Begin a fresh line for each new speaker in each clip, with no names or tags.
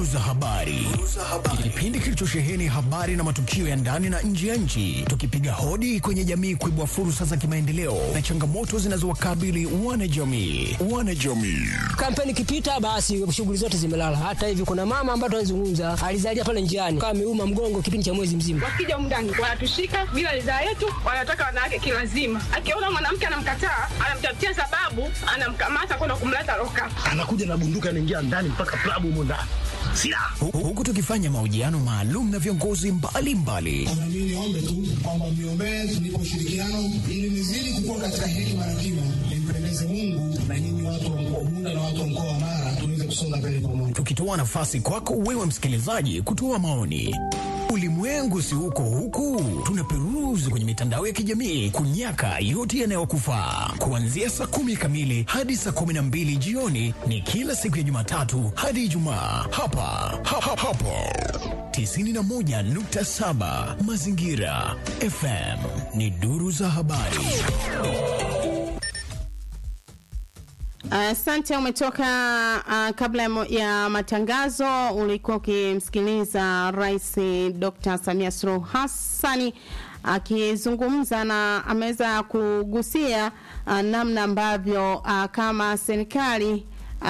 Duru za habari, kipindi kilichosheheni habari na matukio ya ndani na nje ya nchi, tukipiga hodi kwenye jamii kuibua fursa za kimaendeleo na changamoto zinazowakabili wanajamii. Wanajamii
Kampeni ikipita basi shughuli zote zimelala. Hata hivi kuna mama ambaye tunazungumza alizalia pale njiani kama ameuma mgongo kipindi cha mwezi mzima.
Wakija mndani wanatushika bila ridhaa yetu, wanataka wanawake kilazima. Akiona mwanamke anamkataa, anamtafutia sababu, anamkamata kwenda kumleta loka.
anakuja na bunduki anaingia ndani mpaka klabu humo ndani silaha
Hu- huku tukifanya mahojiano maalum na viongozi mbalimbali
Na mimi niombe tu kwamba mniombee tunipe ushirikiano ili nizidi kukua katika hekima na kima, nimpendeze Mungu na nyinyi watu wa mkoa Bunda na watu wa mkoa wa Mara tuweze kusonga mbele pamoja.
tukitoa nafasi kwako wewe msikilizaji kutoa maoni. Ulimwengu si huko huku, tunaperuzi kwenye mitandao ya kijamii kunyaka yote yanayokufaa. Kuanzia saa kumi kamili hadi saa kumi na mbili jioni ni kila siku ya Jumatatu hadi Ijumaa hapa ha, ha, hapo 91.7 Mazingira FM ni duru za habari.
Asante, umetoka uh, kabla ya mo- ya matangazo ulikuwa ukimsikiliza Rais Dr. Samia Suluhu Hassani akizungumza na ameweza kugusia uh, namna ambavyo uh, kama serikali uh,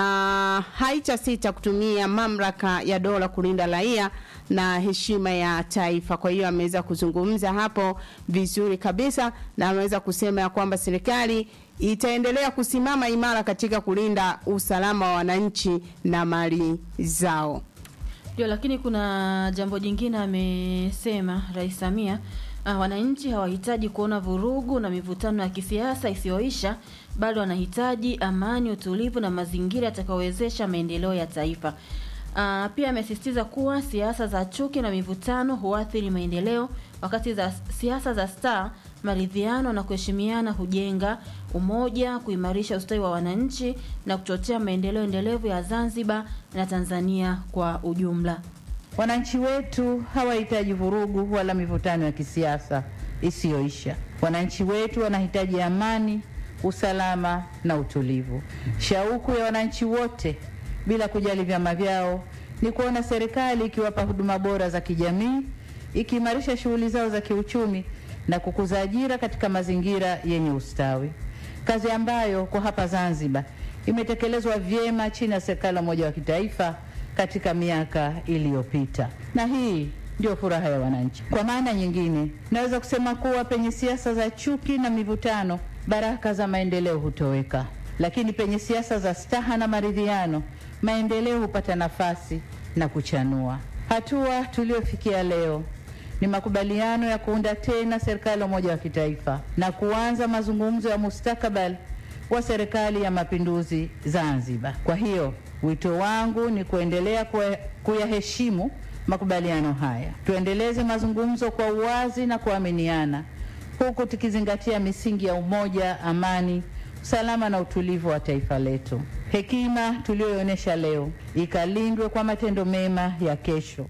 haitasita kutumia mamlaka ya dola kulinda raia na heshima ya taifa. Kwa hiyo ameweza kuzungumza hapo vizuri kabisa, na ameweza kusema ya kwamba serikali itaendelea kusimama imara katika kulinda usalama wa wananchi na mali zao.
Ndio, lakini kuna jambo jingine amesema Rais Samia. Uh, wananchi hawahitaji kuona vurugu na mivutano ya kisiasa isiyoisha, bado wanahitaji amani, utulivu na mazingira yatakayowezesha maendeleo ya taifa. Uh, pia amesisitiza kuwa siasa za chuki na mivutano huathiri maendeleo, wakati za siasa za staa, maridhiano na kuheshimiana hujenga umoja, kuimarisha ustawi wa wananchi na kuchochea maendeleo endelevu ya Zanzibar na Tanzania kwa ujumla.
Wananchi wetu hawahitaji vurugu wala mivutano ya kisiasa isiyoisha. Wananchi wetu wanahitaji amani, usalama na utulivu. Shauku ya wananchi wote bila kujali vyama vyao ni kuona serikali ikiwapa huduma bora za kijamii, ikiimarisha shughuli zao za kiuchumi na kukuza ajira katika mazingira yenye ustawi, kazi ambayo kwa hapa Zanzibar imetekelezwa vyema chini ya serikali ya umoja wa kitaifa katika miaka iliyopita, na hii ndio furaha ya wananchi. Kwa maana nyingine, naweza kusema kuwa penye siasa za chuki na mivutano, baraka za maendeleo hutoweka, lakini penye siasa za staha na maridhiano, maendeleo hupata nafasi na kuchanua. Hatua tuliyofikia leo ni makubaliano ya kuunda tena serikali ya umoja wa kitaifa na kuanza mazungumzo ya mustakabali wa serikali ya mapinduzi Zanzibar. Kwa hiyo wito wangu ni kuendelea kuya- kuyaheshimu makubaliano haya, tuendeleze mazungumzo kwa uwazi na kuaminiana, huku tukizingatia misingi ya umoja, amani, usalama na utulivu wa taifa letu. Hekima tuliyoionyesha leo ikalindwe kwa matendo mema ya kesho.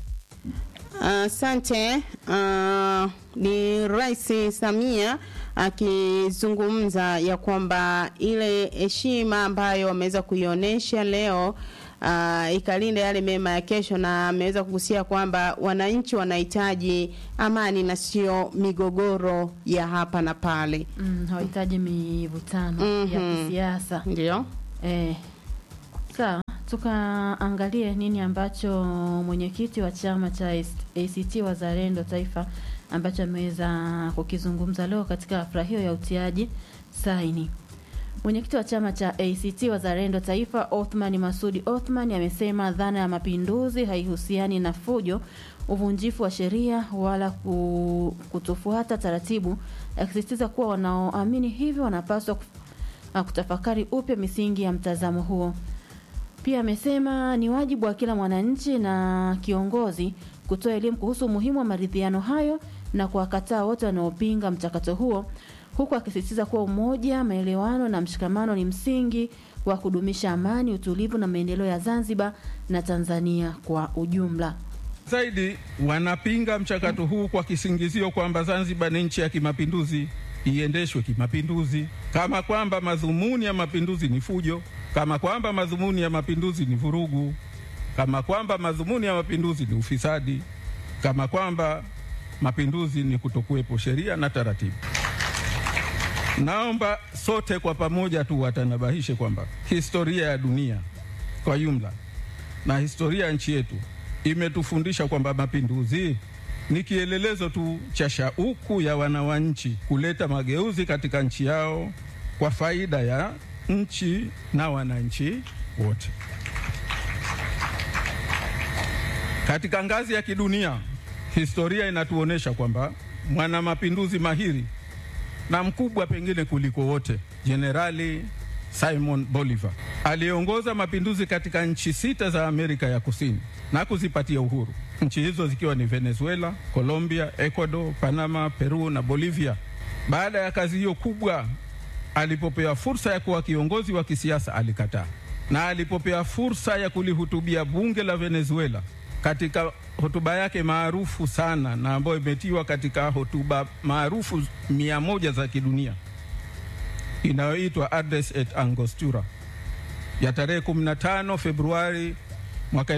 Asante. Uh, ni Rais Samia akizungumza ya kwamba ile heshima ambayo wameweza kuionyesha leo uh, ikalinda yale mema ya kesho, na ameweza kugusia kwamba wananchi wanahitaji amani na sio migogoro ya hapa na pale.
Mm, hawahitaji mivutano ya
Mhm.
kisiasa.
Ndio.
Eh, sawa, tukaangalie nini ambacho mwenyekiti wa chama cha ACT Wazalendo Taifa ambacho ameweza kukizungumza leo katika hafla hiyo ya utiaji saini. Mwenyekiti wa chama cha ACT Wazalendo Taifa Othman Masudi Othman amesema dhana ya mapinduzi haihusiani na fujo, uvunjifu wa sheria wala ku- kutofuata taratibu, akisisitiza kuwa wanaoamini hivyo wanapaswa kuf- na kutafakari upya misingi ya mtazamo huo. Pia amesema ni wajibu wa kila mwananchi na kiongozi kutoa elimu kuhusu umuhimu wa maridhiano hayo na kuwakataa wote wanaopinga mchakato huo, huku akisisitiza kuwa umoja, maelewano na mshikamano ni msingi wa kudumisha amani, utulivu na maendeleo ya Zanzibar na Tanzania kwa ujumla.
Zaidi wanapinga mchakato huu kwa kisingizio kwamba Zanzibar ni nchi ya kimapinduzi, iendeshwe kimapinduzi, kama kwamba madhumuni ya mapinduzi ni fujo, kama kwamba madhumuni ya mapinduzi ni vurugu. kama kwamba madhumuni ya mapinduzi ni ufisadi, kama kwamba mapinduzi ni kutokuwepo sheria na taratibu. Naomba sote kwa pamoja tu watanabahishe kwamba historia ya dunia kwa jumla na historia ya nchi yetu imetufundisha kwamba mapinduzi ni kielelezo tu cha shauku ya wananchi kuleta mageuzi katika nchi yao kwa faida ya nchi na wananchi wote. Katika ngazi ya kidunia, historia inatuonyesha kwamba mwana mapinduzi mahiri na mkubwa pengine kuliko wote, Jenerali Simon Bolivar aliongoza mapinduzi katika nchi sita za Amerika ya Kusini na kuzipatia uhuru, nchi hizo zikiwa ni Venezuela, Colombia, Ecuador, Panama, Peru na Bolivia. Baada ya kazi hiyo kubwa, alipopewa fursa ya kuwa kiongozi wa kisiasa alikataa, na alipopewa fursa ya kulihutubia bunge la Venezuela katika hotuba yake maarufu sana na ambayo imetiwa katika hotuba maarufu mia moja za kidunia inayoitwa Address et Angostura ya tarehe 15 Februari mwaka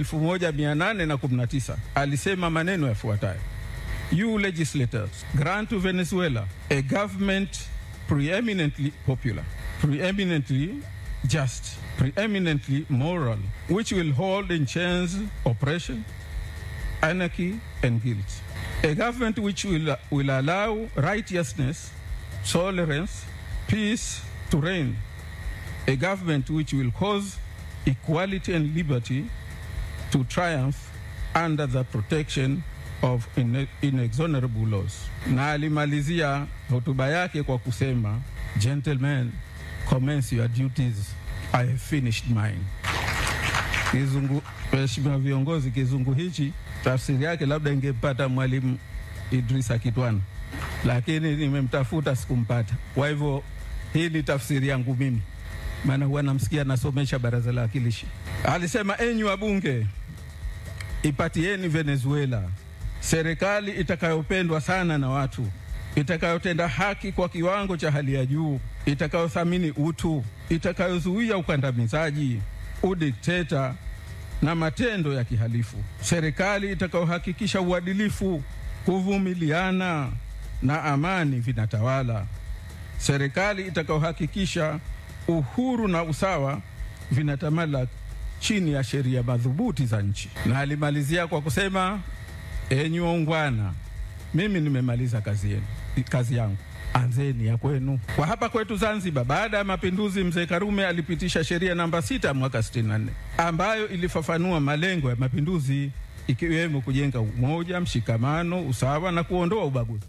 1819 alisema maneno yafuatayo: You legislators grant to Venezuela a government preeminently popular, preeminently just, preeminently moral, which will hold in chains oppression, anarchy, and guilt. A government which will, will allow righteousness, tolerance, peace to reign. A government which will cause equality and liberty to triumph under the protection of ine- inexorable laws. Na alimalizia hotuba yake kwa kusema, Gentlemen, commence your duties. I have finished mine. Kizungu, Mheshimiwa viongozi, kizungu hichi tafsiri yake labda ingempata Mwalimu Idrisa Kitwana, lakini nimemtafuta sikumpata. Kwa hivyo hii ni tafsiri yangu mimi, maana huwa namsikia nasomesha baraza la wakilishi. Alisema, enyi wabunge, ipatieni Venezuela serikali itakayopendwa sana na watu, itakayotenda haki kwa kiwango cha hali ya juu, itakayothamini utu, itakayozuia ukandamizaji, udikteta na matendo ya kihalifu, serikali itakayohakikisha uadilifu, kuvumiliana na amani vinatawala, serikali itakayohakikisha uhuru na usawa vinatamalak chini ya sheria madhubuti za nchi. Na alimalizia kwa kusema, enyi waungwana, mimi nimemaliza kazi yenu, kazi yangu anzeni ya kwenu. Kwa hapa kwetu Zanzibar, baada ya mapinduzi, mzee Karume alipitisha sheria namba sita mwaka 64 ambayo ilifafanua malengo ya mapinduzi ikiwemo kujenga umoja, mshikamano, usawa na kuondoa ubaguzi.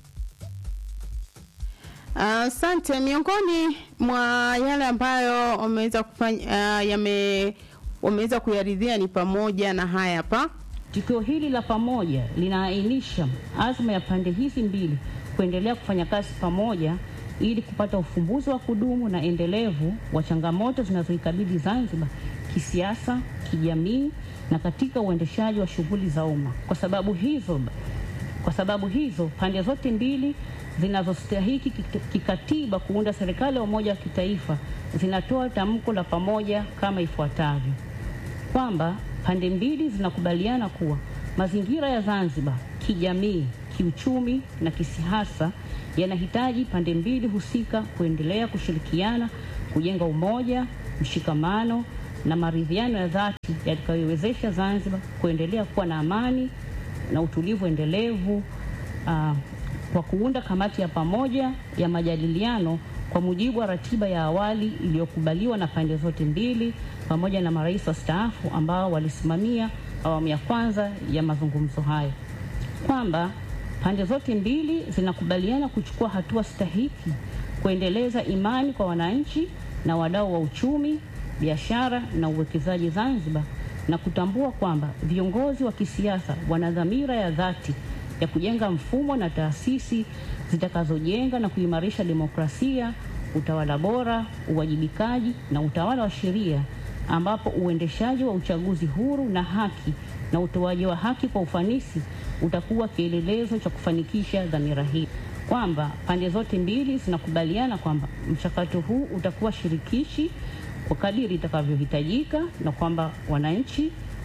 Asante. miongoni mwa yale ambayo wameweza kufanya uh, yame wameweza kuyaridhia ni pamoja na haya hapa.
Tukio hili la pamoja linaainisha azma ya pande hizi mbili kuendelea kufanya kazi pamoja ili kupata ufumbuzi wa kudumu na endelevu wa changamoto zinazoikabili Zanzibar kisiasa, kijamii na katika uendeshaji wa shughuli za umma. Kwa sababu hizo, kwa sababu hizo pande zote mbili zinazostahiki kik- kikatiba kuunda serikali ya umoja wa kitaifa zinatoa tamko la pamoja kama ifuatavyo: kwamba pande mbili zinakubaliana kuwa mazingira ya Zanzibar kijamii, kiuchumi na kisiasa yanahitaji pande mbili husika kuendelea kushirikiana kujenga umoja, mshikamano na maridhiano ya dhati yatakayoiwezesha Zanzibar kuendelea kuwa na amani na utulivu endelevu ah, kwa kuunda kamati ya pamoja ya majadiliano kwa mujibu wa ratiba ya awali iliyokubaliwa na pande zote mbili pamoja na marais wastaafu ambao walisimamia awamu ya kwanza ya mazungumzo hayo, kwamba pande zote mbili zinakubaliana kuchukua hatua stahiki kuendeleza imani kwa wananchi na wadau wa uchumi, biashara na uwekezaji Zanzibar na kutambua kwamba viongozi wa kisiasa wana dhamira ya dhati ya kujenga mfumo na taasisi zitakazojenga na kuimarisha demokrasia, utawala bora, uwajibikaji na utawala wa sheria, ambapo uendeshaji wa uchaguzi huru na haki na utoaji wa haki kwa ufanisi utakuwa kielelezo cha kufanikisha dhamira hii, kwamba pande zote mbili zinakubaliana kwamba mchakato huu utakuwa shirikishi kwa kadiri itakavyohitajika na kwamba wananchi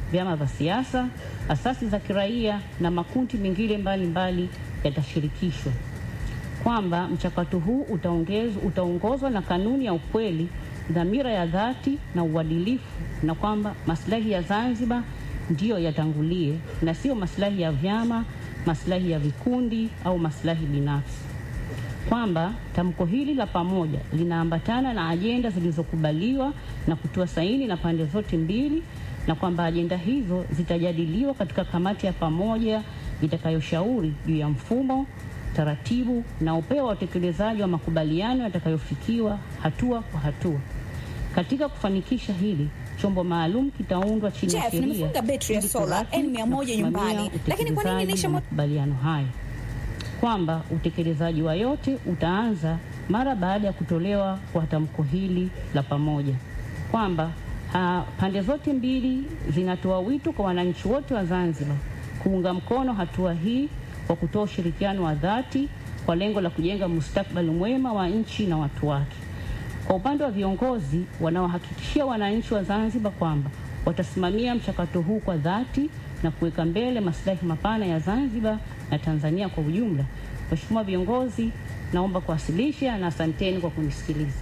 vyama vya siasa, asasi za kiraia na makundi mengine mbalimbali yatashirikishwa, kwamba mchakato huu utaongezwa- utaongozwa na kanuni ya ukweli, dhamira ya dhati na uadilifu, na kwamba maslahi ya Zanzibar ndiyo yatangulie na sio maslahi ya vyama, maslahi ya vikundi au maslahi binafsi kwamba tamko hili la pamoja linaambatana na ajenda zilizokubaliwa na kutoa saini na pande zote mbili, na kwamba ajenda hizo zitajadiliwa katika kamati ya pamoja itakayoshauri juu ya mfumo, taratibu na upeo wa utekelezaji wa makubaliano yatakayofikiwa hatua kwa hatua. Katika kufanikisha hili, chombo maalum kitaundwa chini ya
Jeff,
sheria
nimefunga betri ya
ili
sola
kuratibu
N100
na kusimamia
nyumbani. Lakini kwa nini
utekelezaji
nisha
wa
mo-
makubaliano hayo kwamba utekelezaji wa yote utaanza mara baada ya kutolewa kwa tamko hili la pamoja, kwamba ha, pande zote mbili zinatoa wito kwa wananchi wote wa Zanzibar kuunga mkono hatua hii kwa kutoa ushirikiano wa dhati kwa lengo la kujenga mustakabali mwema wa nchi na watu wake. Kwa upande wa viongozi wanaohakikishia wananchi wa Zanzibar kwamba watasimamia mchakato huu kwa dhati na kuweka mbele maslahi mapana ya Zanzibar na Tanzania kwa ujumla. Mheshimiwa viongozi, naomba kuwasilisha na asanteni kwa kunisikiliza.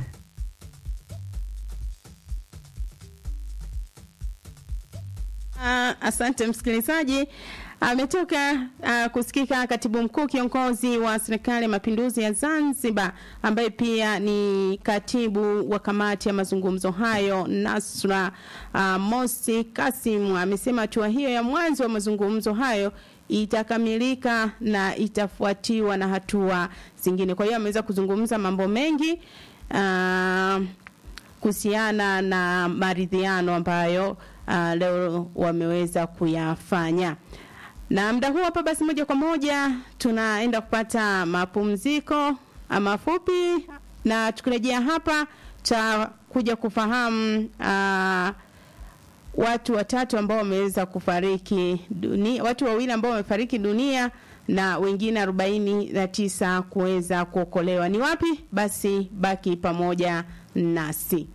Ah, asante msikilizaji. Ametoka uh, kusikika katibu mkuu kiongozi wa serikali ya mapinduzi ya Zanzibar ambaye pia ni katibu wa kamati ya mazungumzo hayo Nasra uh, Mosi Kasim amesema hatua hiyo ya mwanzo wa mazungumzo hayo itakamilika na itafuatiwa na hatua zingine. Kwa hiyo ameweza kuzungumza mambo mengi uh, kuhusiana na maridhiano ambayo uh, leo wameweza kuyafanya. Na muda huu hapa basi, moja kwa moja tunaenda kupata mapumziko uh, mafupi, na tukirejea hapa tutakuja kufahamu uh, watu watatu ambao wameweza kufariki dunia, watu wawili ambao wamefariki dunia na wengine arobaini na tisa kuweza kuokolewa. Ni wapi? Basi baki pamoja nasi.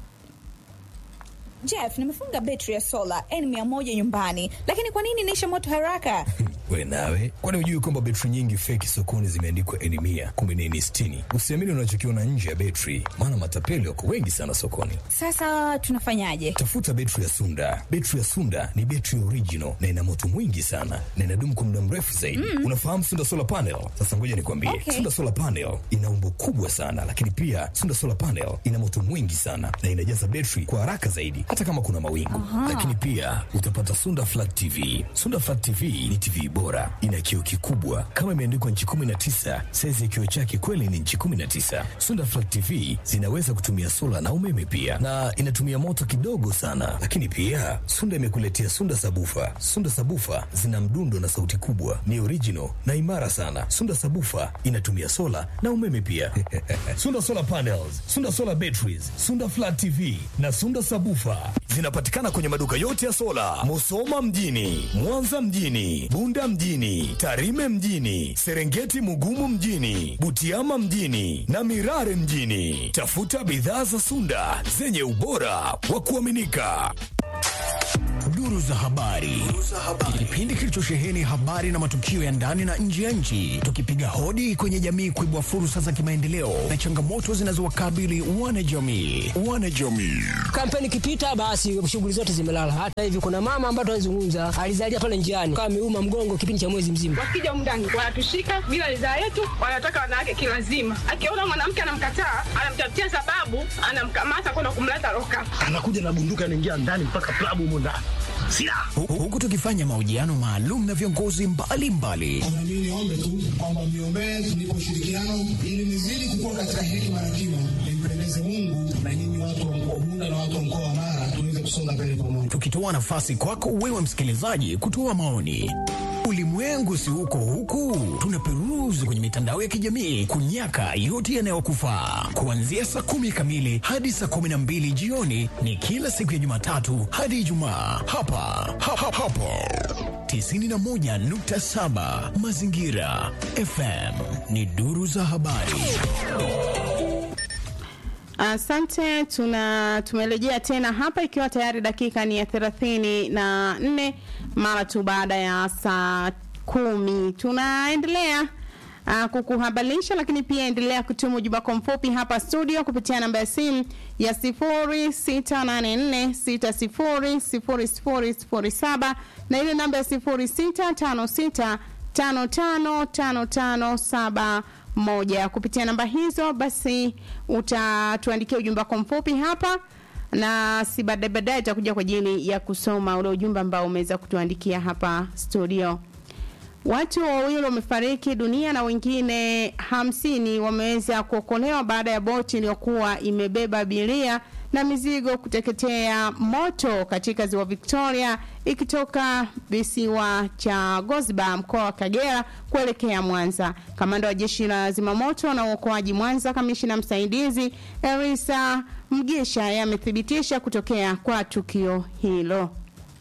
Jeff, nimefunga betri ya sola N100 nyumbani, lakini kwa nini inaisha moto haraka?
We nawe, kwani hujui kwamba betri nyingi feki sokoni zimeandikwa eni mia kumbe ni eni sitini? Usiamini unachokiona nje ya betri, maana matapeli wako wengi sana sokoni.
Sasa tunafanyaje?
Tafuta betri ya Sunda. Betri ya Sunda ni betri original na ina moto mwingi sana na inadumu kwa muda mrefu zaidi.
Mm.
Unafahamu Sunda solar panel? Sasa ngoja nikwambie,
Okay.
Sunda solar panel ina umbo kubwa sana, lakini pia Sunda solar panel ina moto mwingi sana na inajaza betri kwa haraka zaidi, hata kama kuna mawingu.
Aha.
Lakini pia utapata Sunda flat TV. Sunda flat TV ni TV bora, ina kioo kikubwa kama imeandikwa nchi 19. Saizi ya kioo chake kweli ni nchi 19. Sunda flat TV zinaweza kutumia sola na umeme pia, na inatumia moto kidogo sana. Lakini pia Sunda imekuletea Sunda sabufa. Sunda sabufa zina mdundo na sauti kubwa, ni original na imara sana. Sunda sabufa inatumia sola na umeme pia. Sunda solar panels, Sunda solar batteries, Sunda flat TV na Sunda sabufa zinapatikana kwenye maduka yote ya sola, Musoma mjini, Mwanza mjini, Bunda mjini, Tarime mjini, Serengeti Mugumu mjini, Butiama mjini na Mirare mjini. Tafuta bidhaa za Sunda zenye ubora wa kuaminika. Duru za habari, kipindi kilichosheheni habari na matukio ya ndani na nje ya nchi, tukipiga hodi kwenye jamii kuibua fursa za kimaendeleo na changamoto zinazowakabili wanajamii. Wanajamii
Kampeni ikipita basi shughuli zote zimelala. Hata hivi kuna mama ambaye tunazungumza alizalia pale njiani kama ameuma mgongo kipindi cha mwezi mzima.
wakija humu ndani wanatushika bila ridhaa yetu, wanataka wanawake kilazima. Akiona mwanamke anamkataa, anamtafutia sababu, anamkamata kwenda kumleta loka.
anakuja na bunduki anaingia ndani mpaka klabu humo ndani silaha
Hu- huku tukifanya mahojiano maalum na viongozi mbalimbali
Na mimi niombe tu kwamba mniombee tunipe ushirikiano ili nizidi kukua katika hekima na kima, nimpendeze Mungu na nyinyi watu wa mkoa wa Bunda na watu wa mkoa wa Mara tuweze kusonga mbele pamoja.
tukitoa nafasi kwako wewe msikilizaji kutoa maoni. Ulimwengu si huko huku, tunaperuzi kwenye mitandao ya kijamii kunyaka yote yanayokufaa. Kuanzia saa kumi kamili hadi saa kumi na mbili jioni ni kila siku ya Jumatatu hadi Ijumaa hapa ha, ha, hapo 91.7 Mazingira FM ni duru za habari.
Asante, tuna tumerejea tena hapa ikiwa tayari dakika ni ya thelathini na nne mara tu baada ya saa kumi. Tunaendelea uh, kukuhabarisha, lakini pia endelea kutuma ujumbe wako mfupi hapa studio kupitia namba ya simu ya sifuri sita nane nne sita sifuri sifuri sifuri sifuri saba na ile namba ya sifuri sita tano sita tano tano tano tano saba moja. Kupitia namba hizo basi utatuandikia ujumbe wako mfupi hapa na si baadaye baadaye itakuja kwa ajili ya kusoma ule ujumbe ambao umeweza kutuandikia hapa studio. Watu wawili wamefariki dunia na wengine hamsini wameweza kuokolewa baada ya boti iliyokuwa imebeba abiria na mizigo kuteketea moto katika ziwa Victoria ikitoka visiwa cha Gosba mkoa wa Kagera kuelekea Mwanza. Kamanda wa jeshi la zimamoto na uokoaji Mwanza, kamishina msaidizi Elisa Mgisha yamethibitisha kutokea kwa tukio hilo.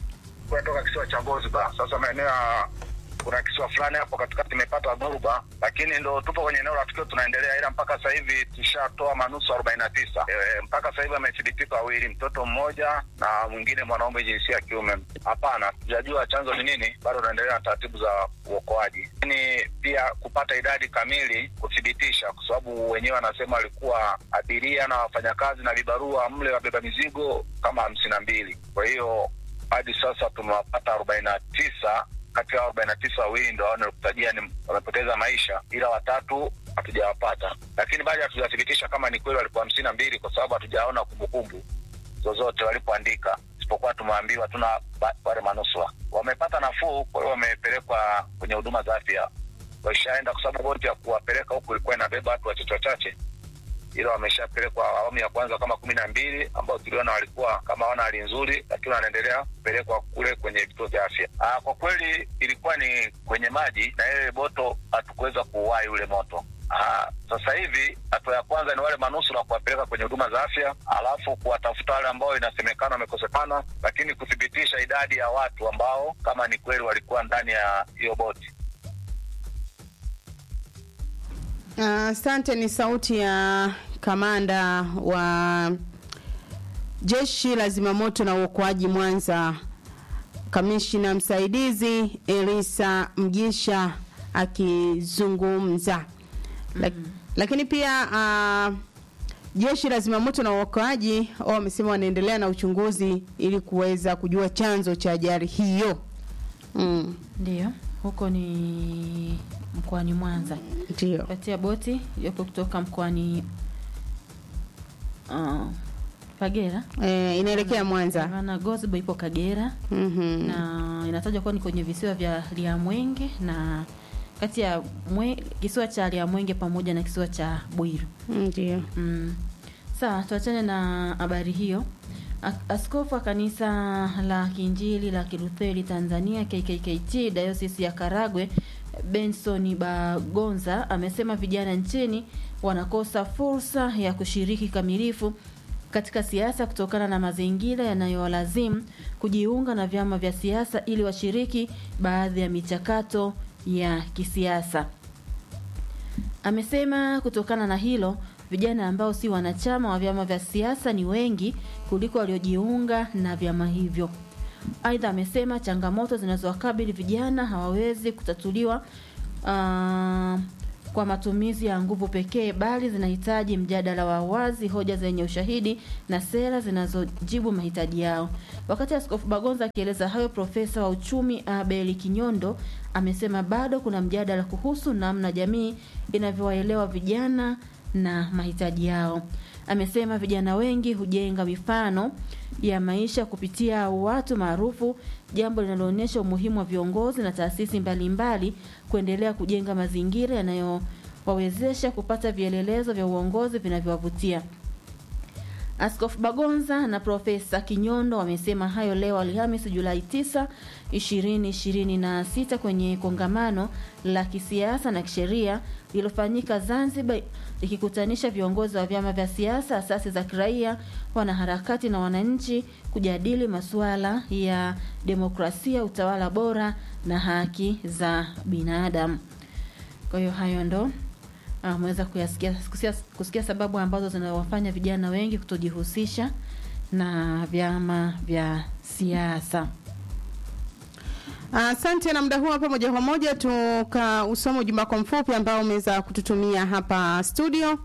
kutoka kisiwa cha Gosba. Sasa maeneo ya kuna kisiwa fulani hapo katikati imepata dhoruba, lakini ndo tupo kwenye eneo la tukio tunaendelea, ila mpaka sasa hivi tushatoa manusu arobaini na tisa. E, mpaka sasa hivi amethibitika wawili, mtoto mmoja na mwingine mwanaume jinsia ya kiume. Hapana, tujajua chanzo ni nini, bado tunaendelea na taratibu za uokoaji, lakini pia kupata idadi kamili kuthibitisha, kwa sababu wenyewe wanasema walikuwa abiria na wafanyakazi na vibarua mle wabeba mizigo kama hamsini na mbili. Kwa hiyo hadi sasa tumewapata arobaini na tisa kati ya arobaini na tisa wawili ndo wanakutajia ni wamepoteza maisha, ila watatu hatujawapata, lakini bado hatujathibitisha kama ni kweli walikuwa hamsini na mbili kwa sababu hatujaona kumbukumbu zozote walipoandika, isipokuwa tumeambiwa tuna ba- wale manusura wamepata nafuu, kwa hiyo wamepelekwa kwenye huduma za afya, waishaenda kwa sababu boti ya kuwapeleka huku ilikuwa inabeba watu wachache wachache ila wameshapelekwa awamu ya kwanza kama kumi na mbili ambao tuliona walikuwa kama hawana hali nzuri, lakini wanaendelea kupelekwa kule kwenye vituo vya afya. Aa, kwa kweli ilikuwa ni kwenye maji na ile boto hatukuweza kuuwai ule moto. Aa, sasa hivi hatua ya kwanza ni wale manusura kuwapeleka kwenye huduma za afya, alafu kuwatafuta wale ambao inasemekana wamekosekana, lakini kuthibitisha idadi ya watu ambao kama ni kweli walikuwa ndani ya hiyo boti.
Asante. ni sauti ya kamanda wa jeshi la zimamoto na uokoaji Mwanza, kamishina msaidizi Elisa Mgisha akizungumza. Lak, lakini pia uh, jeshi la zimamoto na uokoaji wao wamesema wanaendelea na uchunguzi ili kuweza kujua chanzo cha ajali hiyo. Mm.
Ndio, huko ni mkoani Mwanza.
Ndio.
Kati ya boti iliyopo kutoka mkoani uh, Kagera
Eh, inaelekea Mwanza.
maana Gosbo ipo Kagera
Mhm.
na inatajwa kuwa ni kwenye visiwa vya Liamwenge na kati ya mwe, kisiwa cha Liamwenge pamoja na kisiwa cha Bwiru.
Ndio.
Mm. Sawa, tuachane na habari hiyo. A- Askofu wa kanisa la Kiinjili la Kilutheri Tanzania KKKT Diocese ya Karagwe Benson Bagonza amesema vijana nchini wanakosa fursa ya kushiriki kamilifu katika siasa kutokana na mazingira yanayowalazimu kujiunga na vyama vya siasa ili washiriki baadhi ya michakato ya kisiasa. Amesema kutokana na hilo vijana ambao si wanachama wa vyama vya siasa ni wengi kuliko waliojiunga na vyama hivyo. Aidha, amesema changamoto zinazowakabili vijana hawawezi kutatuliwa uh, kwa matumizi ya nguvu pekee, bali zinahitaji mjadala wa wazi, hoja zenye ushahidi na sera zinazojibu mahitaji yao. Wakati Askofu Bagonza akieleza hayo, profesa wa uchumi Abel Kinyondo amesema bado kuna mjadala kuhusu namna jamii inavyowaelewa vijana na mahitaji yao. Amesema vijana wengi hujenga mifano ya maisha kupitia watu maarufu, jambo linaloonyesha umuhimu wa viongozi na taasisi mbalimbali kuendelea kujenga mazingira yanayowawezesha kupata vielelezo vya uongozi vinavyowavutia. Askofu Bagonza na Profesa Kinyondo wamesema hayo leo Alhamisi Julai 9, 2026 kwenye kongamano la kisiasa na kisheria lililofanyika Zanzibar likikutanisha viongozi wa vyama vya siasa, asasi za kiraia, wanaharakati na wananchi kujadili masuala ya demokrasia, utawala bora na haki za binadamu. Kwa hiyo hayo ndo ameweza kuyasikia kusikia, kusikia sababu ambazo zinawafanya vijana wengi kutojihusisha na vyama vya siasa.
Asante na muda huu hapa, moja kwa moja tukausoma ujumbe wako mfupi ambao umeweza kututumia hapa studio.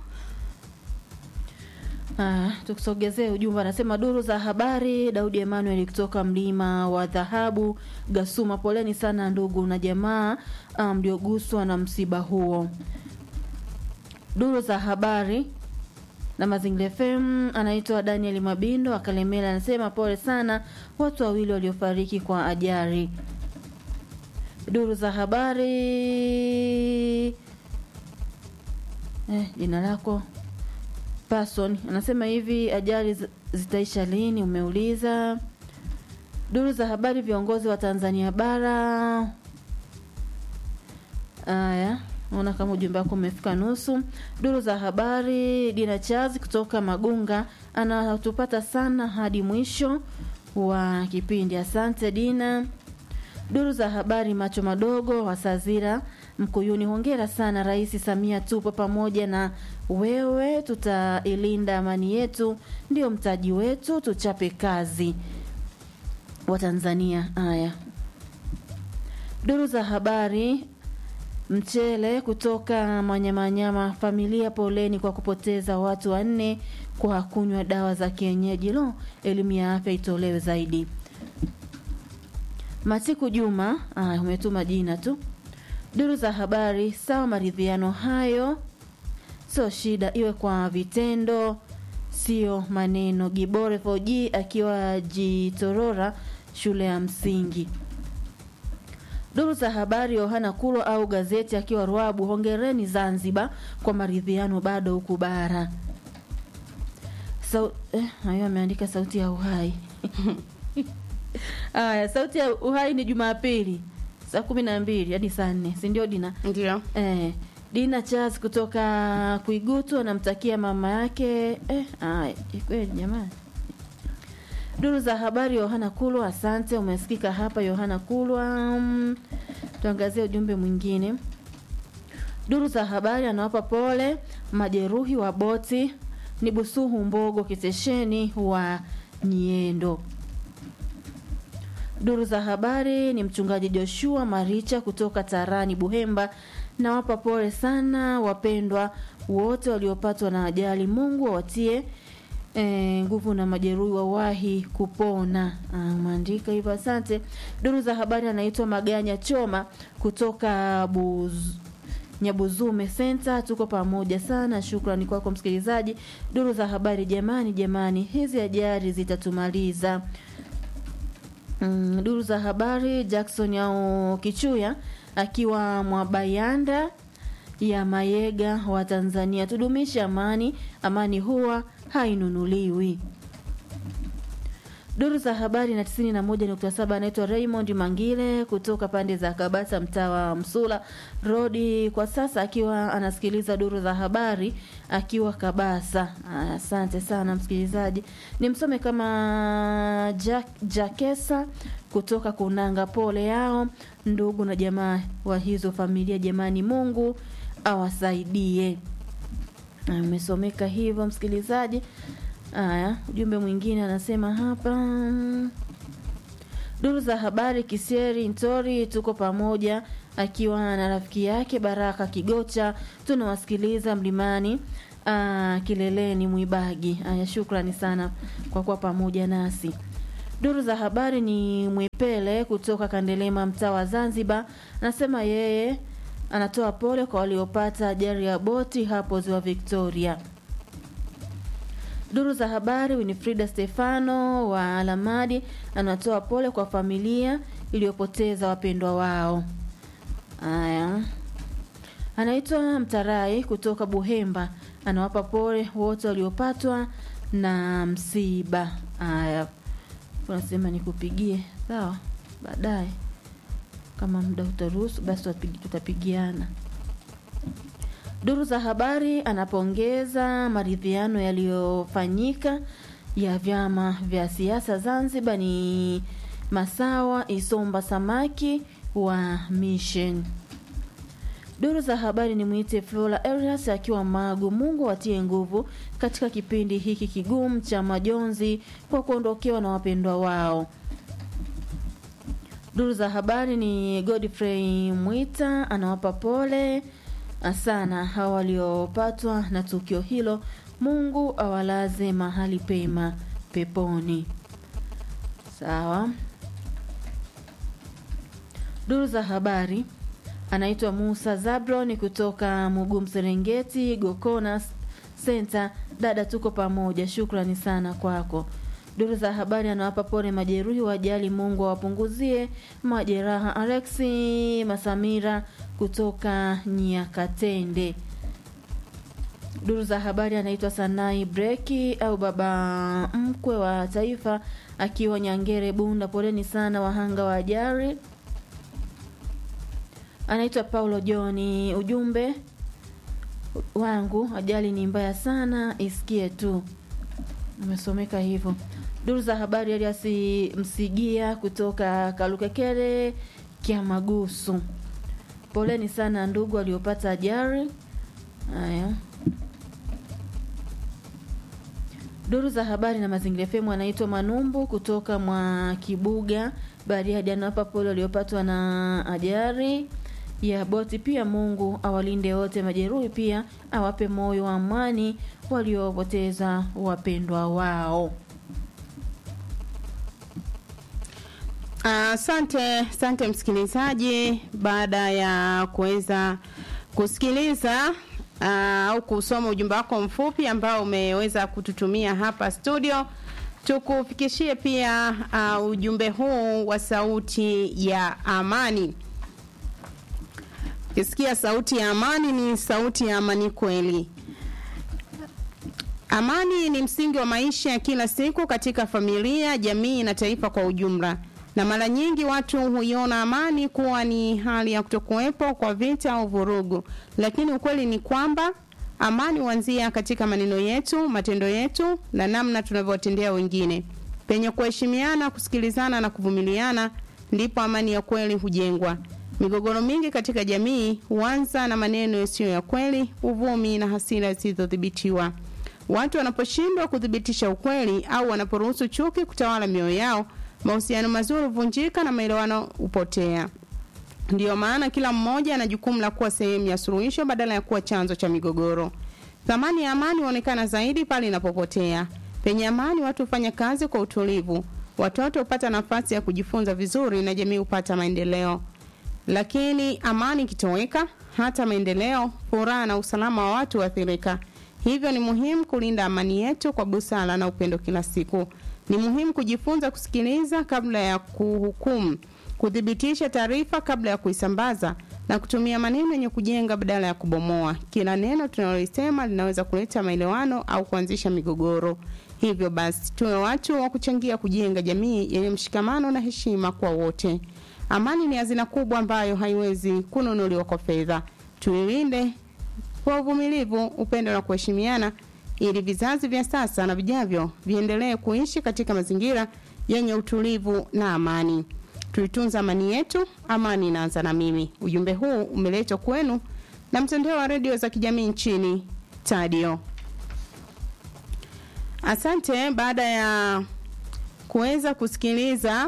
Ah, tukusogezee ujumbe anasema duru za habari Daudi Emmanuel kutoka mlima wa dhahabu Gasuma, poleni sana ndugu na jamaa ah, mlioguswa na msiba huo. Duru za habari na Mazingira FM anaitwa Daniel Mabindo Akalemela anasema pole sana watu wawili waliofariki kwa ajali. Duru za habari eh, jina lako person anasema hivi ajali zi- zitaisha lini umeuliza duru za habari viongozi wa tanzania bara haya naona kama ujumbe wako umefika nusu duru za habari dina chazi kutoka magunga anatupata sana hadi mwisho wa kipindi asante dina duru za habari macho madogo wasazira mkuyuni hongera sana rais samia tupo pamoja na wewe tutailinda amani yetu ndio mtaji wetu tuchape kazi wa tanzania haya duru za habari mchele kutoka manyamanyama familia poleni kwa kupoteza watu wanne kwa kunywa dawa za kienyeji lo elimu ya afya itolewe zaidi Matiku Juma, ah, umetuma jina tu. Duru za habari, sawa, maridhiano hayo sio shida, iwe kwa vitendo, sio maneno. Gibore 4G akiwa Jitorora, shule ya msingi. Duru za habari, Yohana Kulo au gazeti akiwa Ruabu, hongereni Zanzibar kwa maridhiano bado huku bara. Sau, eh, hayo ameandika sauti ya uhai Aya, sauti ya uhai ni Jumapili saa kumi na mbili hadi saa nne, si ndio Dina?
Ndio.
Eh, Dina Charles kutoka Kuigutu anamtakia mama yake eh, aya, kweli jamani. Duru za habari Yohana Kulwa, asante, umesikika hapa Yohana Kulwa. Mm, tuangazie ujumbe mwingine. Duru za habari anawapa pole majeruhi wa boti ni Busuhu Mbogo Kitesheni wa Niendo. Duru za habari ni mchungaji Joshua Maricha kutoka Tarani Buhemba. Nawapa pole sana wapendwa wote waliopatwa na ajali. Mungu awatie e, nguvu na majeruhi wawahi kupona. Ah, Umeandika hivyo, asante. Duru za habari anaitwa Maganya Choma kutoka Buz Nyabuzume Center. Tuko pamoja sana, shukrani kwako msikilizaji. Duru za habari, jamani, jamani, hizi ajali zitatumaliza. Mm, duru za habari Jackson au Kichuya akiwa Mwabayanda ya Mayega wa Tanzania, tudumishe amani, amani huwa hainunuliwi. Duru za habari na 91.7 anaitwa Raymond Mangile kutoka pande za Kabasa, mtaa wa Msula Rodi, kwa sasa akiwa anasikiliza duru za habari akiwa Kabasa. Aya, Asante sana msikilizaji, nimsome kama Jack, Jakesa kutoka Kunanga. Pole yao ndugu na jamaa wa hizo familia, jamani, Mungu awasaidie. Amesomeka hivyo msikilizaji. Haya, ujumbe mwingine anasema hapa, duru za habari Kisieri Ntori, tuko pamoja, akiwa na rafiki yake Baraka Kigocha, tunawasikiliza mlimani aa, kileleni Mwibagi. Haya, shukrani sana kwa kuwa pamoja nasi. Duru za habari ni Mwepele kutoka Kandelema, mtaa wa Zanzibar, anasema yeye anatoa pole kwa waliopata ajali ya boti hapo ziwa Victoria. Duru za habari Winifrida Stefano wa Alamadi anatoa pole kwa familia iliyopoteza wapendwa wao. Haya, anaitwa Mtarai kutoka Buhemba, anawapa pole wote waliopatwa na msiba. Haya, unasema nikupigie sawa, baadaye kama muda utaruhusu, basi tutapigi- tutapigiana. Duru za habari anapongeza maridhiano yaliyofanyika ya vyama vya siasa Zanzibar ni Masawa Isomba Samaki wa Mission. Duru za habari ni mwite Flora Elias akiwa Magu. Mungu atie nguvu katika kipindi hiki kigumu cha majonzi kwa kuondokewa na wapendwa wao. Duru za habari ni Godfrey Mwita anawapa pole sana hawa waliopatwa na tukio hilo. Mungu awalaze mahali pema peponi. Sawa. Duru za habari anaitwa Musa Zabron kutoka Mugum Serengeti Gokona Center. Dada, tuko pamoja, shukrani sana kwako. Duru za habari anawapa pole majeruhi wa ajali, Mungu awapunguzie majeraha. Alexi Masamira kutoka Nyakatende. Duru za habari anaitwa Sanai Breki au baba mkwe wa taifa akiwa Nyangere Bunda. Poleni sana wahanga wa ajali. Anaitwa Paulo Joni. Ujumbe wangu, ajali ni mbaya sana, isikie tu. Umesomeka hivyo. Duru za habari Elias Msigia kutoka Kalukekere Kiamagusu. Poleni sana ndugu waliopata ajali. Haya. Duru za habari na mazingira FM anaitwa Manumbu kutoka mwa Kibuga Bariadi, anawapa pole waliopatwa na ajali ya boti. Pia Mungu awalinde wote majeruhi, pia awape moyo wa amani waliopoteza wapendwa wao.
Asante uh, asante msikilizaji, baada ya kuweza kusikiliza au uh, kusoma ujumbe wako mfupi ambao umeweza kututumia hapa studio, tukufikishie pia uh, ujumbe huu wa sauti ya amani. Ukisikia sauti ya amani, ni sauti ya amani kweli. Amani ni msingi wa maisha ya kila siku katika familia, jamii na taifa kwa ujumla na mara nyingi watu huiona amani kuwa ni hali ya kutokuwepo kwa vita au vurugu, lakini ukweli ni kwamba amani huanzia katika maneno yetu, matendo yetu na namna tunavyowatendea wengine. Penye kuheshimiana, kusikilizana na kuvumiliana, ndipo amani ya kweli hujengwa. Migogoro mingi katika jamii huanza na maneno yasiyo ya kweli, uvumi na hasira zisizodhibitiwa. Watu wanaposhindwa kuthibitisha ukweli au wanaporuhusu chuki kutawala mioyo yao mahusiano mazuri huvunjika na maelewano hupotea. Ndiyo maana kila mmoja ana jukumu la kuwa sehemu ya suluhisho badala ya kuwa chanzo cha migogoro. Thamani ya amani huonekana zaidi pale inapopotea. Penye amani, watu hufanya kazi kwa utulivu, watoto hupata nafasi ya kujifunza vizuri na jamii hupata maendeleo. Lakini amani ikitoweka, hata maendeleo, furaha na usalama wa watu huathirika. Hivyo ni muhimu kulinda amani yetu kwa busara na upendo kila siku. Ni muhimu kujifunza kusikiliza kabla ya kuhukumu, kuthibitisha taarifa kabla ya kuisambaza na kutumia maneno yenye kujenga badala ya kubomoa. Kila neno tunalolisema linaweza kuleta maelewano au kuanzisha migogoro. Hivyo basi, tuwe watu wa kuchangia kujenga jamii yenye mshikamano na heshima kwa wote. Amani ni hazina kubwa ambayo haiwezi kununuliwa kwa fedha. Tuilinde kwa uvumilivu, upendo na kuheshimiana ili vizazi vya sasa na vijavyo viendelee kuishi katika mazingira yenye utulivu na amani. Tuitunza amani yetu, amani inaanza na mimi. Ujumbe huu umeletwa kwenu na mtandao wa redio za kijamii nchini Tadio. Asante. Baada ya kuweza kusikiliza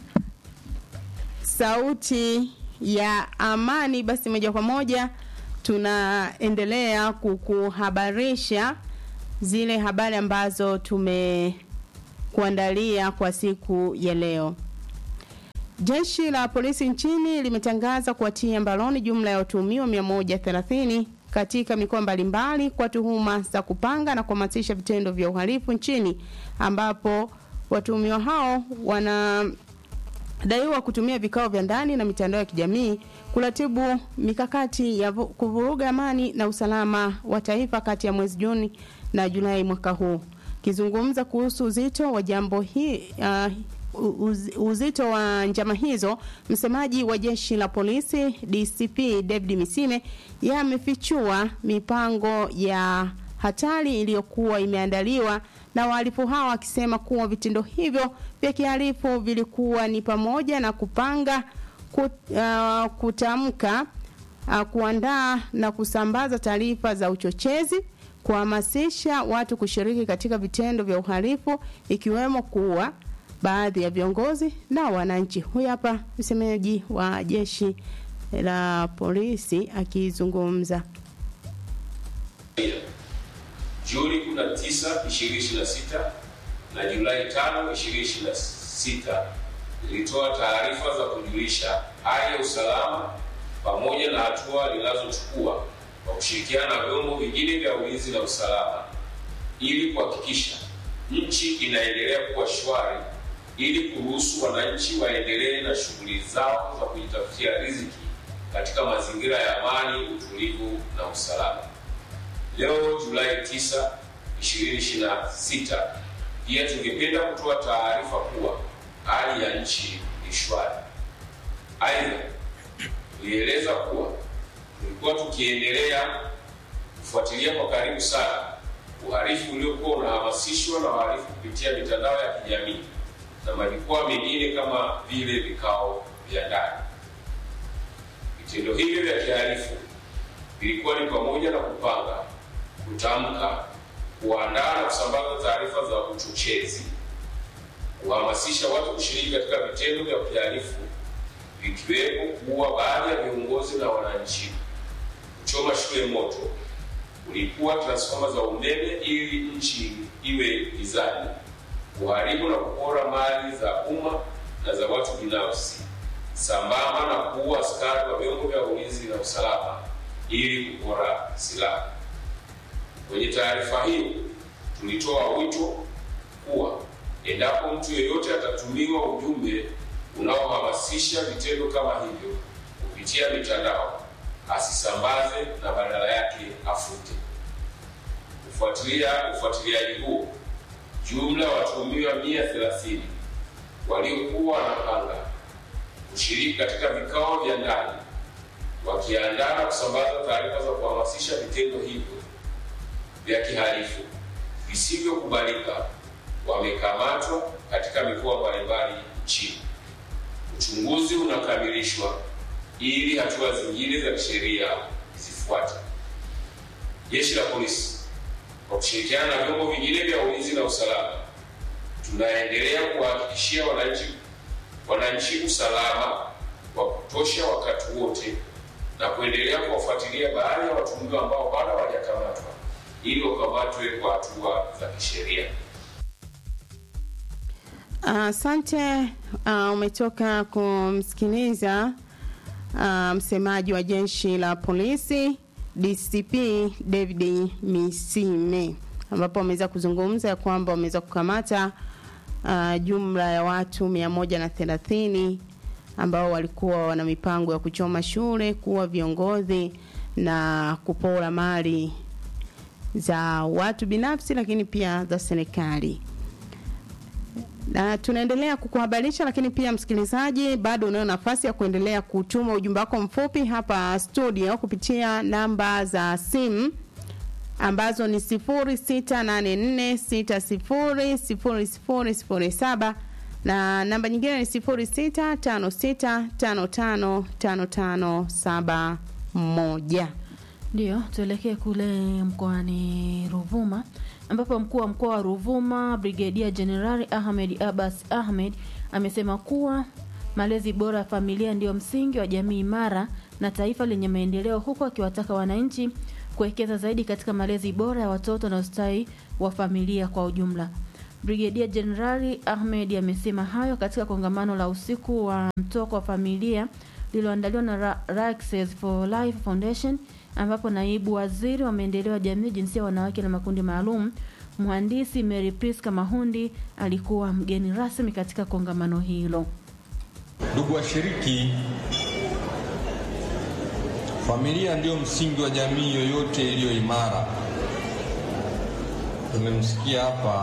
sauti ya amani, basi moja kwa moja tunaendelea kukuhabarisha zile habari ambazo tumekuandalia kwa siku ya leo. Jeshi la polisi nchini limetangaza kuwatia mbaroni jumla ya watuhumiwa 130 katika mikoa mbalimbali kwa tuhuma za kupanga na kuhamasisha vitendo vya uhalifu nchini ambapo watuhumiwa hao wanadaiwa kutumia vikao vya ndani na mitandao ya kijamii kuratibu mikakati ya kuvuruga amani na usalama wa taifa kati ya mwezi Juni na Julai mwaka huu. Kizungumza kuhusu uzito wa jambo hii uh, uz, uzito wa njama hizo, msemaji wa jeshi la polisi DCP David Misime yeye amefichua mipango ya hatari iliyokuwa imeandaliwa na wahalifu hao akisema kuwa vitendo hivyo vya kihalifu vilikuwa ni pamoja na kupanga kut, uh, kutamka uh, kuandaa na kusambaza taarifa za uchochezi, kuhamasisha watu kushiriki katika vitendo vya uhalifu ikiwemo kuua baadhi ya viongozi na wananchi. Huyu hapa msemaji wa jeshi la polisi akizungumza.
Juni 19, 2026 na Julai 5, 2026 ilitoa taarifa za kujulisha hali ya usalama pamoja na hatua linazochukua kwa kushirikiana na vyombo vingine vya ulinzi na usalama ili kuhakikisha nchi inaendelea kuwa shwari ili kuruhusu wananchi waendelee na shughuli zao za kujitafutia riziki katika mazingira ya amani, utulivu na usalama. Leo Julai 9, 2026, pia tungependa kutoa taarifa kuwa hali ya nchi ni shwari. Aidha, tulieleza kuwa tulikuwa tukiendelea kufuatilia kwa karibu sana uhalifu uliokuwa unahamasishwa na wahalifu kupitia mitandao ya kijamii na majukwaa mengine kama vile vikao vya ndani. Vitendo hivyo vya kihalifu vilikuwa ni pamoja na kupanga, kutamka, kuandaa na kusambaza taarifa za uchochezi, kuhamasisha watu kushiriki katika vitendo vya kihalifu vikiwepo kuua baadhi ya viongozi na wananchi, kuchoma shule moto, kulipua transfoma za umeme ili nchi iwe gizani, kuharibu na kupora mali za umma na za watu binafsi, sambamba na kuua askari wa vyombo vya ulinzi na usalama ili kupora silaha. Kwenye taarifa hiyo tulitoa wito kuwa endapo mtu yeyote atatumiwa ujumbe unaohamasisha vitendo kama hivyo kupitia mitandao asisambaze na badala yake afute. Kufuatilia ufuatiliaji huo, jumla ya watuhumiwa 130 waliokuwa wanapanga kushiriki katika vikao vya ndani wakiandaa na kusambaza taarifa za kuhamasisha vitendo hivyo vya kihalifu visivyokubalika wamekamatwa katika mikoa mbalimbali nchini. Uchunguzi unakamilishwa ili hatua zingine za kisheria zifuate. Jeshi la Polisi kwa kushirikiana na vyombo vingine vya ulinzi na usalama tunaendelea kuwahakikishia wananchi wananchi usalama wa kutosha wakati wote na kuendelea kuwafuatilia baadhi ya watuhumiwa ambao bado hawajakamatwa ili wakamatwe kwa hatua za kisheria.
Asante. Uh, umetoka kumsikiliza uh, msemaji wa jeshi la polisi DCP David Misime, ambapo wameweza kuzungumza ya kwamba wameweza kukamata uh, jumla ya watu mia moja na thelathini ambao walikuwa wana mipango ya kuchoma shule, kuwa viongozi na kupora mali za watu binafsi, lakini pia za serikali na tunaendelea kukuhabarisha, lakini pia msikilizaji, bado unayo nafasi ya kuendelea kutuma ujumbe wako mfupi hapa studio kupitia namba za simu ambazo ni 0684600007 na namba nyingine ni 0656555571.
Ndio, tuelekee kule mkoani Ruvuma ambapo mkuu wa mkoa wa Ruvuma Brigedia Jenerali Ahmed Abbas Ahmed amesema kuwa malezi bora ya familia ndiyo msingi wa jamii imara na taifa lenye maendeleo, huku akiwataka wananchi kuwekeza zaidi katika malezi bora ya watoto na ustawi wa familia kwa ujumla. Brigedia Jenerali Ahmed amesema hayo katika kongamano la usiku wa mtoko wa familia lililoandaliwa na Ra Raxes for Life Foundation ambapo naibu waziri wa maendeleo ya jamii, jinsia, wanawake na makundi maalum, mhandisi Mary Priska Mahundi alikuwa mgeni rasmi katika kongamano hilo.
Ndugu washiriki, familia ndiyo msingi wa jamii yoyote iliyo imara. Tumemsikia hapa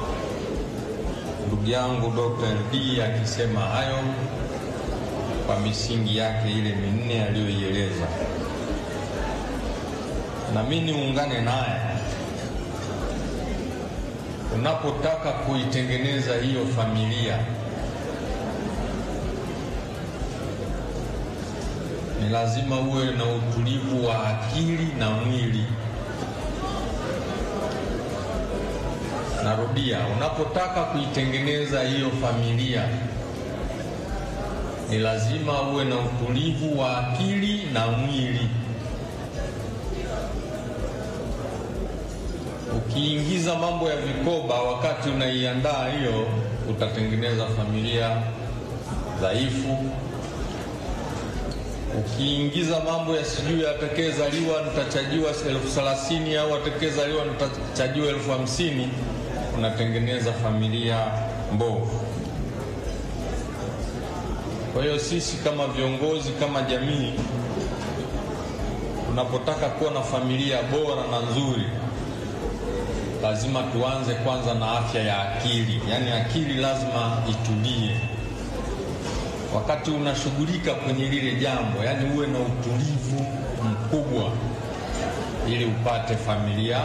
ndugu yangu Dr. LD akisema hayo kwa misingi yake ile minne aliyoieleza na mimi niungane naye. Unapotaka kuitengeneza hiyo familia, ni lazima uwe na utulivu wa akili na mwili. Narudia, unapotaka kuitengeneza hiyo familia ni lazima uwe na utulivu wa akili na mwili. Ukiingiza mambo ya vikoba wakati unaiandaa hiyo, utatengeneza familia dhaifu. Ukiingiza mambo ya sijui atakayezaliwa nitachajiwa elfu thelathini au atakayezaliwa nitachajiwa elfu hamsini unatengeneza familia mbovu. Kwa hiyo sisi kama viongozi, kama jamii, tunapotaka kuwa na familia bora na nzuri, lazima tuanze kwanza na afya ya akili, yaani akili lazima itulie wakati unashughulika kwenye lile jambo, yaani uwe na utulivu mkubwa ili upate familia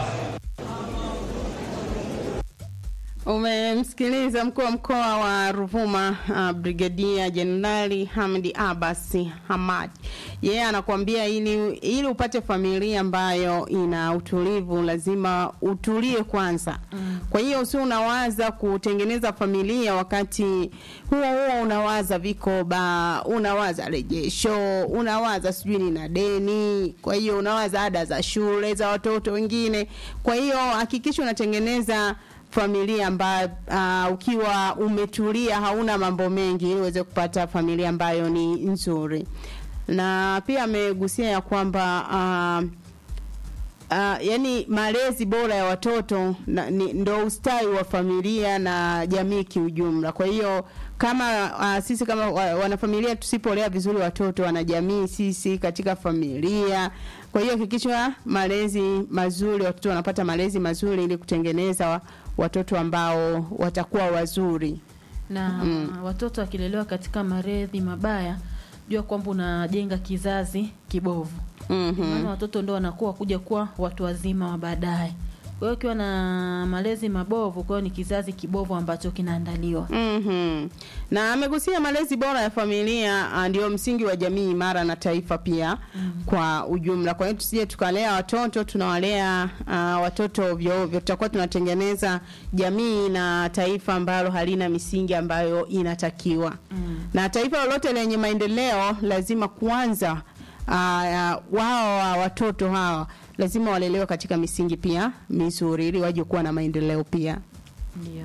Umemsikiliza mkuu wa mkoa wa Ruvuma uh, Brigadia Jenerali Hamdi Abbas Hamad. Yeye yeah, anakuambia ili, ili upate familia ambayo ina utulivu lazima utulie kwanza. Mm. Kwa hiyo usio unawaza kutengeneza familia wakati huo huo unawaza vikoba, unawaza rejesho, unawaza sijui nina deni, kwa hiyo unawaza ada za shule za watoto wengine. Kwa hiyo hakikisha unatengeneza familia ambayo uh, ukiwa umetulia hauna mambo mengi ili uweze kupata familia ambayo ni nzuri na pia amegusia ya kwamba uh, uh, yani malezi bora ya watoto na, ni, ndo ustawi wa familia na jamii kiujumla kwa hiyo kama uh, sisi kama wanafamilia tusipolea vizuri watoto wanajamii sisi katika familia kwa hiyo hakikisha malezi mazuri watoto wanapata malezi mazuri ili kutengeneza watoto ambao watakuwa wazuri
na mm. watoto wakilelewa katika maredhi mabaya jua kwamba unajenga kizazi kibovu
mm-hmm.
maana watoto ndo wanakuwa kuja kuwa watu wazima wa baadaye kwa hiyo ukiwa na malezi mabovu kwa hiyo ni kizazi kibovu ambacho kinaandaliwa
mm-hmm. na amegusia malezi bora ya familia ndio msingi wa jamii imara na taifa pia mm-hmm. kwa ujumla kwa hiyo tusije tukalea watoto tunawalea uh, watoto ovyo ovyo tutakuwa tunatengeneza jamii na taifa ambalo halina misingi ambayo inatakiwa mm-hmm. na taifa lolote lenye maendeleo lazima kwanza uh, uh, wao wa watoto hawa lazima walelewe katika misingi pia mizuri ili waje kuwa na maendeleo pia
ndio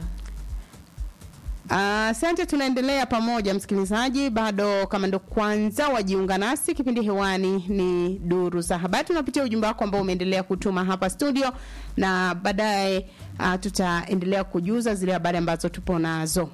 asante uh, tunaendelea pamoja msikilizaji bado kama ndo kwanza wajiunga nasi kipindi hewani ni duru za habari tunapitia ujumbe wako ambao umeendelea kutuma hapa studio na baadaye uh, tutaendelea kujuza zile habari ambazo tupo nazo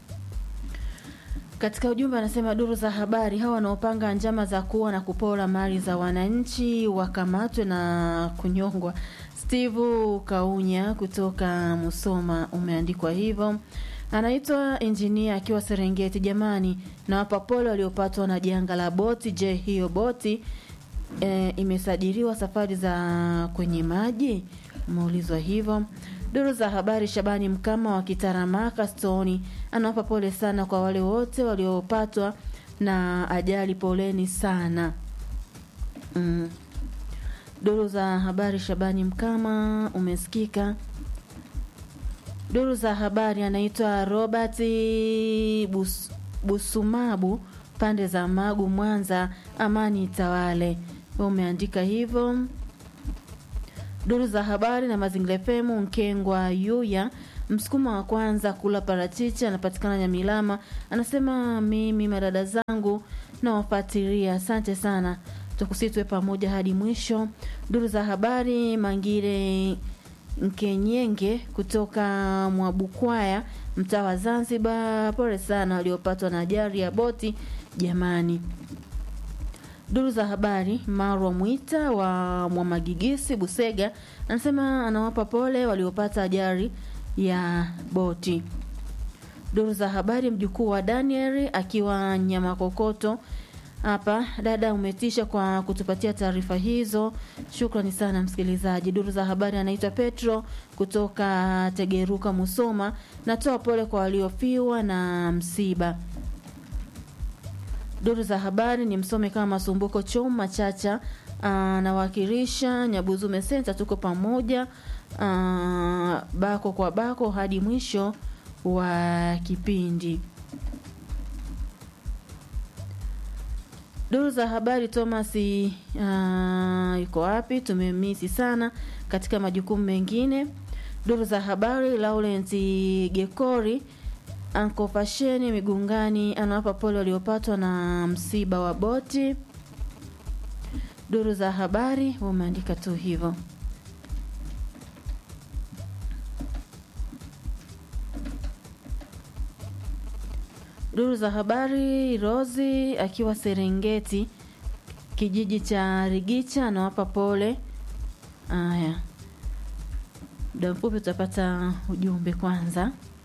katika ujumbe anasema duru za habari hao wanaopanga njama za kuwa na kupora mali za wananchi wakamatwe na kunyongwa steve kaunya kutoka musoma umeandikwa hivyo anaitwa injinia akiwa serengeti jamani na wapa pole waliopatwa na janga la boti je hiyo boti e, imesajiliwa safari za kwenye maji umeulizwa hivyo duru za habari shabani mkama wa kitaramaka stoni anawapa pole sana kwa wale wote waliopatwa na ajali poleni sana mm. duru za habari shabani mkama umesikika duru za habari anaitwa robert Bus, busumabu pande za magu mwanza amani itawale umeandika hivyo duru za habari na mazingira femu nkengwa yuya msukuma wa kwanza kula parachichi anapatikana nyamilama anasema mimi madada zangu nawafuatilia asante sana tukusitwe pamoja hadi mwisho duru za habari mangire Nkenyenge kutoka Mwabukwaya, mtaa wa Zanzibar. Pole sana waliopatwa na ajali ya boti jamani. Duru za habari, Marwa Mwita wa Mwamagigisi, Busega, anasema anawapa pole waliopata ajali ya boti. Duru za habari, mjukuu wa Daniel akiwa Nyamakokoto hapa dada umetisha kwa kutupatia taarifa hizo shukrani sana msikilizaji duru za habari anaitwa petro kutoka tegeruka musoma natoa pole kwa waliofiwa na msiba Duru za habari ni msome kama Masumbuko Choma Chacha anawakilisha Nyabuzume Center, tuko pamoja ah, bako kwa bako hadi mwisho wa kipindi. Duru za habari Thomas uh, yuko wapi? Tumemisi sana katika majukumu mengine. Duru za habari Laurent Gekori Anko Pasheni Migungani anawapa pole waliopatwa na msiba wa boti. Duru za habari wameandika tu hivyo. Duru za habari Rozi akiwa Serengeti kijiji cha Rigicha anawapa pole. Aya, muda mfupi tutapata ujumbe kwanza.